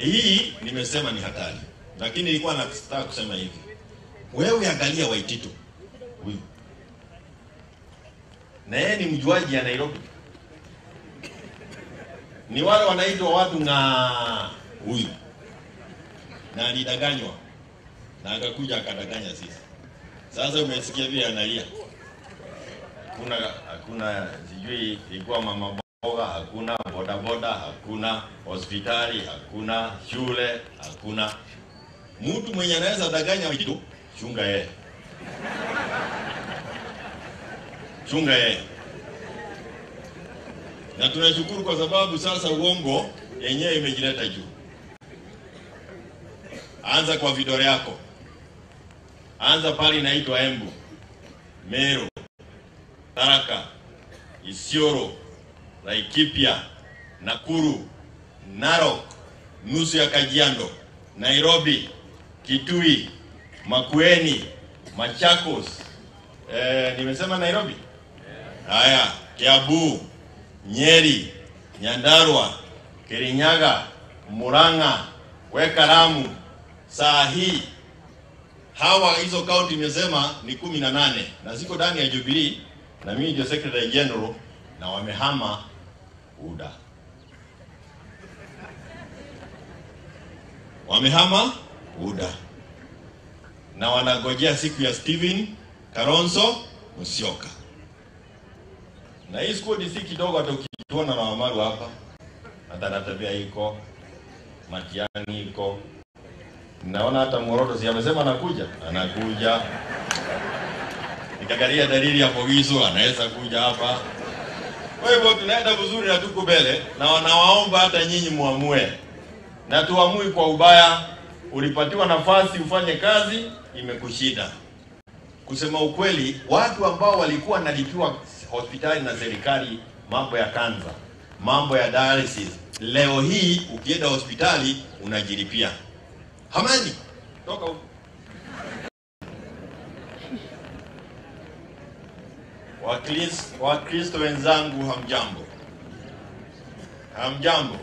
hii nimesema ni hatari, lakini nilikuwa nataka kusema hivi, wewe angalia Waititu huyu, na yeye ni mjuaji ya Nairobi, ni wale wanaitwa watu ng'aa huyu, na alidanganywa na akakuja akadanganya sisi. Sasa umesikia vile analia, hakuna hakuna, sijui ilikuwa mama mboga, hakuna bodaboda, hakuna hospitali, hakuna shule, hakuna mtu mwenye anaweza danganya kitu. Chunga yeye, chunga yeye. Na tunashukuru kwa sababu sasa uongo yenyewe imejileta juu. Anza kwa vidole yako, anza pale inaitwa Embu, Meru, Tharaka, Isiolo, Laikipia, Nakuru, Narok, nusu ya Kajiado, Nairobi, Kitui, Makueni, Machakos. Eh, nimesema Nairobi? Haya, Kiambu, Nyeri, Nyandarua, Kirinyaga, Murang'a, weka Lamu. Saa hii hawa hizo kaunti imesema ni kumi na nane na ziko ndani ya Jubilee na mimi ndio secretary general na wamehama UDA, wamehama UDA na wanagojea siku ya Steven Kalonzo Musyoka. Na hii squad si kidogo, hata ukituona na Wamaru hapa, hata Natabia iko Matiang'i iko naona hata Moroto si amesema anakuja, anakuja. Nikakalia dalili ya Pogiso anaweza kuja hapa. Kwa hivyo tunaenda vizuri na tuko mbele, na wanawaomba hata nyinyi muamue, na tuamui kwa ubaya. Ulipatiwa nafasi ufanye kazi, imekushinda. Kusema ukweli, watu ambao walikuwa nalipiwa hospitali na serikali, mambo ya kanza, mambo ya dialysis, leo hii ukienda hospitali unajilipia. Hamani, toka huko. Wakris- Wakristo wenzangu, hamjambo? Hamjambo?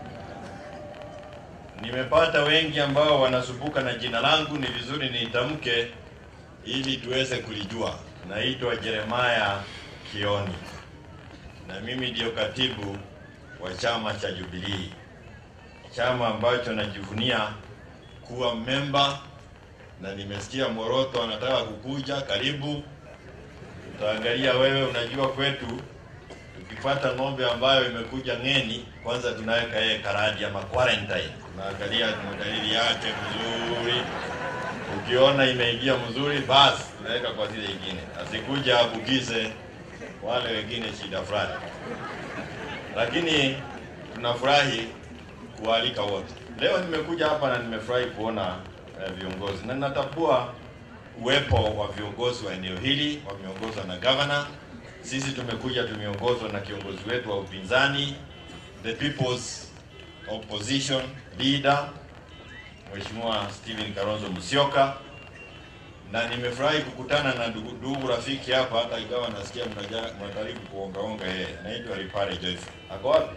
Nimepata wengi ambao wanasumbuka na jina langu, ni vizuri niitamke ili tuweze kulijua. Naitwa Jeremiah Kioni na mimi ndio katibu wa chama cha Jubilee, chama ambacho najivunia kuwa memba, na nimesikia Moroto anataka kukuja. Karibu, tutaangalia wewe. Unajua kwetu tukipata ng'ombe ambayo imekuja ng'eni, kwanza tunaweka yeye karadi ama quarantine, tunaangalia tuna dalili yake mzuri. Ukiona imeingia mzuri, basi tunaweka kwa zile ingine, asikuja abukize wale wengine shida fulani. Lakini tunafurahi kualika wote. Leo nimekuja hapa na nimefurahi kuona eh, viongozi na ninatambua uwepo wa viongozi wa eneo hili wameongozwa na governor. Sisi tumekuja tumeongozwa na kiongozi wetu wa upinzani, the people's opposition leader Mheshimiwa Steven Kalonzo Musyoka, na nimefurahi kukutana na ndugu, ndugu rafiki hapa, hata ingawa nasikia mnaja- mnajaribu kuongaonga yeye. Naitwa Ripare Joyce. Ako wapi?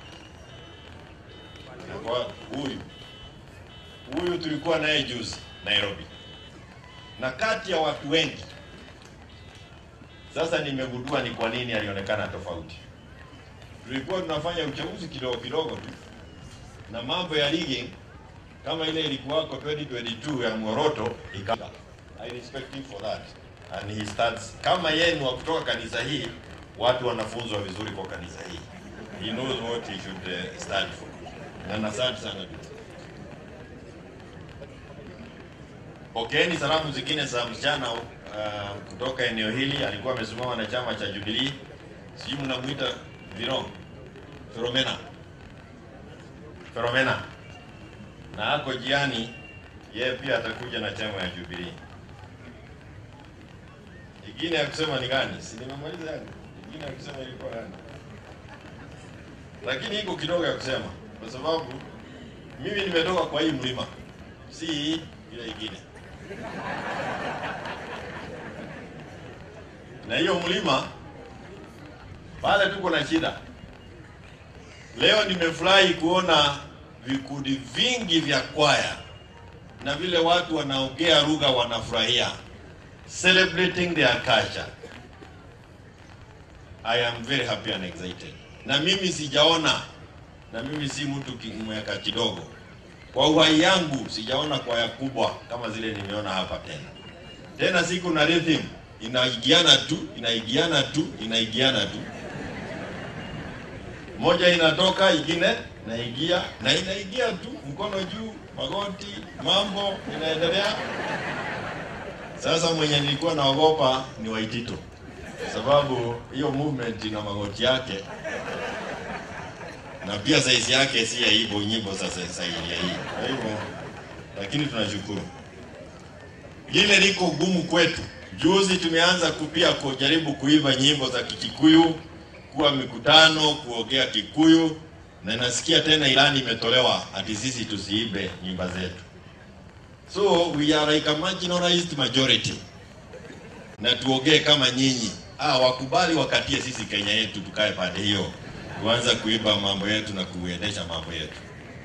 Ako wapi? Huyu huyu tulikuwa naye juzi Nairobi, na kati ya watu wengi sasa nimegundua ni kwa nini alionekana tofauti. Tulikuwa tunafanya uchaguzi kidogo kidogo tu, na mambo ya ligi kama ile ilikuwako 2022 ya Moroto ikawa. I respect him for that and he starts kama yeye ni wa kutoka kanisa hii, watu wanafunzwa vizuri kwa kanisa hii. He knows what he should uh, stand for. Na asante sana ndugu. Pokeeni salamu zingine za msichana uh, kutoka eneo hili, alikuwa amesimama na chama cha Jubilee, sijui mnamuita Viro Filomena, Filomena, na ako jiani, yeye pia atakuja na chama ya Jubilee. Ingine ya kusema ni gani? Si nimemaliza yangu. Ingine ya kusema ilikuwa gani? Lakini iko kidogo ya kusema, kwa sababu mimi nimetoka kwa hii mlima, si hii ile ingine. na hiyo mlima pale tuko na shida. Leo nimefurahi kuona vikundi vingi vya kwaya na vile watu wanaongea lugha wanafurahia, celebrating their culture. I am very happy and excited. Na mimi sijaona, na mimi si mtu kimweka kidogo, kwa uhai yangu sijaona kwaya kubwa kama zile nimeona hapa tena. Tena siku na rhythm inaigiana tu, inaigiana tu, inaigiana tu moja inatoka ingine naigia na inaigia tu, mkono juu, magoti, mambo inaendelea. Sasa mwenye nilikuwa naogopa ni Waitito, sababu hiyo movement ina magoti yake na pia saizi yake si ya hivyo nyimbo sasa saili ya hii. Kwa hivyo, lakini tunashukuru. Lile liko gumu kwetu. Juzi tumeanza kupia kujaribu kuiva nyimbo za Kikikuyu kuwa mikutano kuongea Kikuyu, na nasikia tena ilani imetolewa ati sisi tusiibe nyimba zetu. So we are like a marginalized majority, na tuongee kama nyinyi. Ah, wakubali wakatie sisi Kenya yetu, tukae pande hiyo, tuanza kuiba mambo yetu na kuendesha mambo yetu.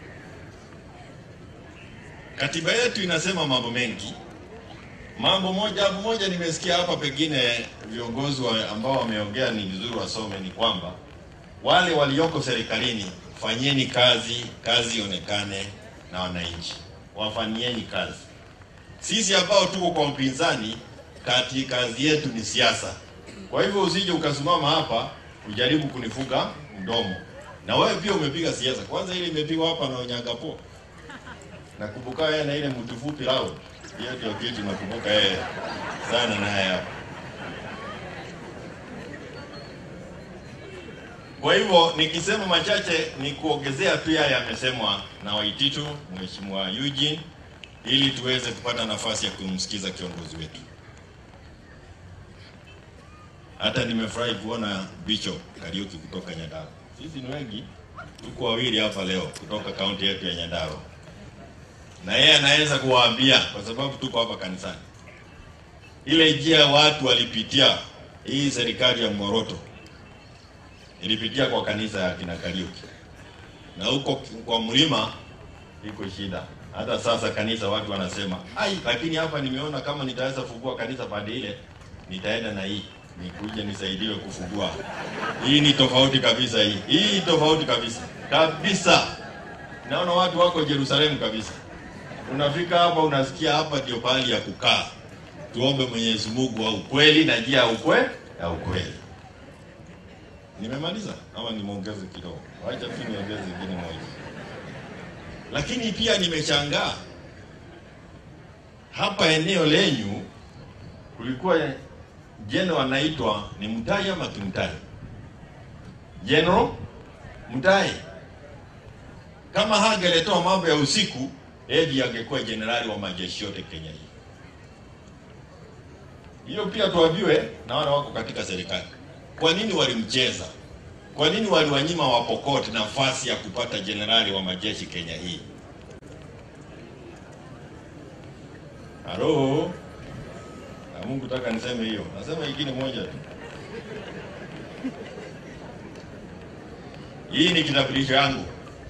Katiba yetu inasema mambo mengi. Mambo moja moja nimesikia hapa, pengine viongozi wa ambao wameongea ni vizuri wasome, ni kwamba wale walioko serikalini, fanyeni kazi, kazi ionekane na wananchi, wafanyieni kazi. Sisi ambao tuko kwa upinzani, kati kazi yetu ni siasa. Kwa hivyo usije ukasimama hapa ujaribu kunifuga mdomo, na wewe pia umepiga siasa. Kwanza ile imepigwa hapa na Onyangapo, nakumbuka yeye na ile mtu fupi lao hiyo ndio kitu nakumbuka yeye sana naye hapa. Kwa hivyo nikisema machache ni kuongezea tu haya yamesemwa na Waititu, Mheshimiwa Eugene, ili tuweze kupata nafasi ya kumsikiza kiongozi wetu. Hata nimefurahi kuona Bishop Kariuki kutoka Nyandarua. Sisi ni wengi, tuko wawili hapa leo kutoka kaunti yetu ya Nyandarua na yeye anaweza kuwaambia kwa sababu tuko hapa kanisani, ile njia watu walipitia, hii serikali ya Moroto ilipitia kwa kanisa ya kina Kariuki, na huko kwa mlima iko shida. Hata sasa kanisa watu wanasema ai, lakini hapa nimeona kama nitaweza fungua kanisa pande ile, nitaenda na hii nikuje nisaidiwe kufungua. Hii ni tofauti kabisa, hii hii tofauti kabisa kabisa. Naona watu wako Yerusalemu kabisa unafika hapa unasikia hapa ndio pahali ya kukaa. Tuombe Mwenyezi Mungu wa ukweli na njia ya ukwe ya ukweli. Nimemaliza ama nimeongeze kidogo? Wacha tu niongeze ingine moja. Lakini pia nimeshangaa hapa eneo lenyu kulikuwa general anaitwa ni Mutai ama Kimtai? General Mutai. Kama hangeletoa mambo ya usiku Edi angekuwa jenerali wa majeshi yote Kenya hii. Hiyo pia tuambiwe na wale wako katika serikali. Kwa nini walimcheza? Kwa nini waliwanyima Wapokot nafasi ya kupata jenerali wa majeshi Kenya hii? Halo? Na Mungu taka niseme hiyo. Nasema ingine moja tu. Hii ni kitambulisho yangu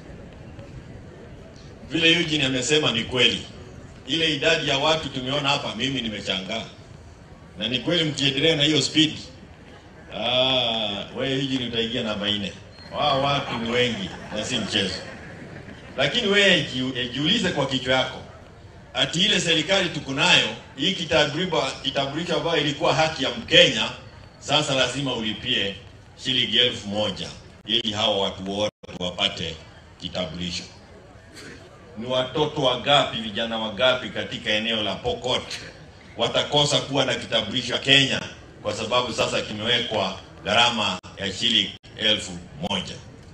vile Eugene amesema ni kweli. Ile idadi ya watu tumeona hapa, mimi nimeshangaa, na ni kweli. Mkiendelea na hiyo speed, ah, wewe Eugene utaingia namba nne. Wao watu ni wengi na si mchezo. Lakini wewe jiulize kwa kichwa yako, ati ile serikali tuko nayo hii kitambulisho kitambulisho ambayo ilikuwa haki ya Mkenya, sasa lazima ulipie shilingi elfu moja ili hao watu wote wapate kitambulisho ni watoto wangapi, vijana wangapi katika eneo la Pokot watakosa kuwa na kitambulisho Kenya kwa sababu sasa kimewekwa gharama ya shilingi elfu moja.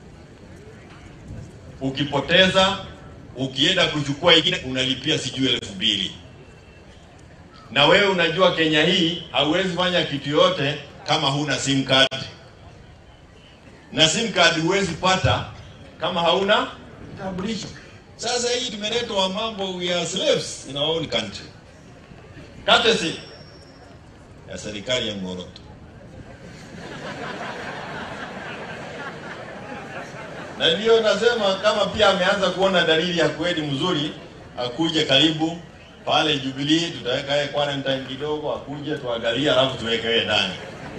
Ukipoteza ukienda kuchukua ingine unalipia sijui elfu mbili. Na wewe unajua Kenya hii hauwezi fanya kitu yote kama huna sim card, na sim card huwezi pata kama hauna kitambulisho. Sasa hii tumeletwa mambo, we are slaves in our own country, courtesy ya serikali ya Moroto. na ndio nasema kama pia ameanza kuona dalili ya kweli mzuri, akuje karibu pale Jubilee, tutaweka yeye quarantine kidogo, akuje tuangalie, alafu tuweke yeye ndani.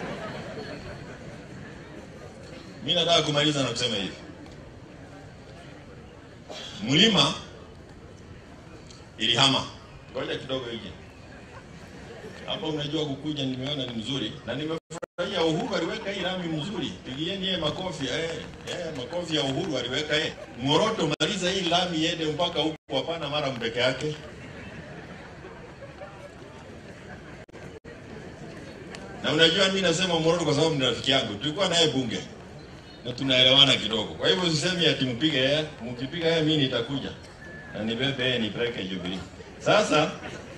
Mimi nataka kumaliza na kusema hivi, mlima ilihama. Ngoja kidogo hiki hapa, unajua kukuja, nimeona ni mzuri na nimefurahia. Uhuru aliweka hii lami mzuri, pigieni yeye makofi eh, eh, makofi ya Uhuru aliweka yeye. Moroto, maliza hii lami iende mpaka huko, hapana mara mpeke yake. Na unajua mimi nasema Moroto kwa sababu ni rafiki yangu, tulikuwa naye bunge na tunaelewana kidogo. Kwa hivyo usisemi ati mpige yeye, mkipiga yeye mimi nitakuja na nibebe yeye nipeleke Jubilee. Sasa